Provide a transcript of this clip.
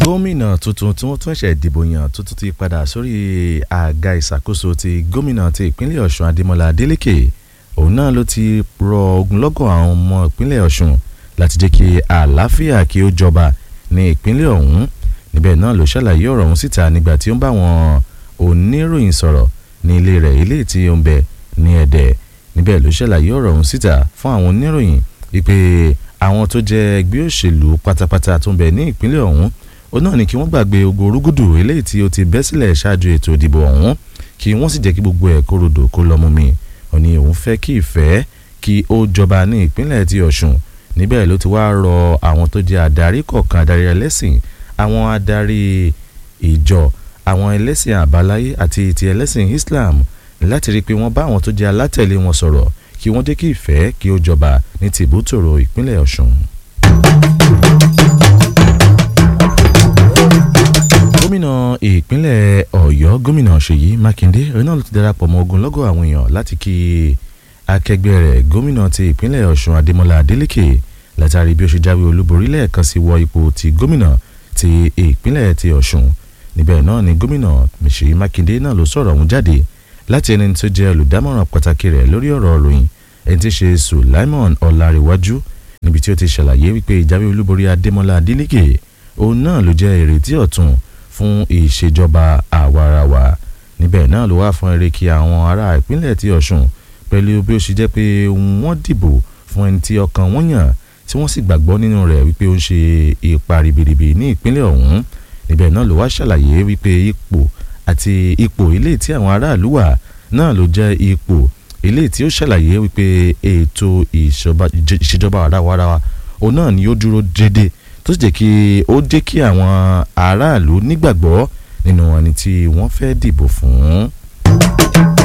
gómìnà tuntun tí wọ́n tún ṣẹ̀ dìbò yàn tuntun ti padà sórí àga ìṣàkóso ti gómìnà ti ìpínlẹ̀ ọ̀ṣun adémọlá adélèké òun náà ló ti rọ ogunlọ́gọ̀ àwọn ọmọ ìpínlẹ̀ ọ̀ṣun láti jẹ́ kí àlàáfíà kí ó jọba ní ìpínlẹ̀ ọ̀hún níbẹ̀ náà ló ṣàlàyé ọ̀rọ̀ ọ̀hún síta nígbà tí ó ń bá àwọn oníròyìn sọ̀rọ̀ ní ilé rẹ̀ ilé tí ó ń bẹ ní ẹ̀dẹ̀ níbẹ̀ ló ṣàlàyé ọ̀rọ̀ ọ̀hún síta fún àwọn oníròyìn wípé àwọn tó jẹ́ ẹgbẹ́ òṣèlú pátápátá tó ń bẹ ní ìpínlẹ̀ ọ̀hún ó náà ní kí wọ́n gbàgbé ogo orúgùdù eléyìí tí ó ti bẹ́ sílẹ̀ ṣáájú ètò ìdìbò ọ̀hún kí wọ́n sì jẹ́ kí gbogbo ẹ̀ kó rodò kó lọ́mú mi ó ní òun fẹ́ kí ìfẹ́ kí ó jọba ní ìpínlẹ̀ ti ọ̀ṣun níbẹ̀ ló ti wá rọ àwọn tó jẹ́ adarí kọ̀ọ̀kan adarí ẹlẹ́sìn àwọn adarí ìjọ àwọn ẹlẹ́sìn àbáláyé àti ti ẹlẹ́sìn islam láti rí i pé wọ́n bá àwọn tó jẹ́ alátẹ̀lé wọn sọ̀rọ̀ kí wọ́n jẹ́ kí ìfẹ́ kí ó jọba ní tìbútòrò ìpínlẹ̀ ọ̀ṣun. gómìnà ìpínlẹ̀ ọ̀yọ́ gómìnà ṣèyí mákindé òun náà ló ti darapọ̀ mọ́ ogunlọ́gọ̀ àwọn èèyàn láti kí akẹgbẹ́ rẹ̀ gómìnà ti ìpínlẹ̀ ọ̀ṣun adémọlá adélèké látàrí bí ó ṣe jáwé olúborí lẹ́ẹ̀kan sí wọ ipò ti gómìnà ti ìpínlẹ̀ ti ọ̀ṣun níbẹ̀ náà ni gómìnà ṣèyí mákindé náà ló sọ̀rọ̀ ọ̀hún jáde láti ẹni tó jẹ́ olùdámọ̀ràn pàtàkì rẹ̀ lórí ọ̀rọ̀ ìròyìn ẹni tí ṣe sulaimon ọ̀làríwájú níbi tí ó ti ṣàlàyé wípé ìjáwé olúborí adémọlá adélèké òun náà ló jẹ́ ìrètí ọ̀tun fún ìṣèjọba àwarawa níbẹ̀ náà ló wá fún eré kí àwọn ará ìpínlẹ̀ ti ọ̀ṣun pẹ̀lú bí ó ṣe jẹ́ pé wọ́n dìbò fún ẹni tí ọkàn wọn yàn tí wọ́n sì gbàgbọ́ nínú rẹ̀ wípé ó ń ṣe ipa ribiribi ní ìpínlẹ̀ ọ̀hún níbẹ̀ náà ló wá ṣàlàyé wípé ipò àti ipò ilé tí àwọn aráàlú wà náà ló jẹ́ ipò ilé tí ó ṣàlàyé wípé ètò ìṣèjọba àwarawa òun náà ni ó dúró déédéé tó sì jẹ́ kí ó jẹ́ kí àwọn aráàlú nígbàgbọ́ nínú ẹni tí wọ́n fẹ́ dìbò fún.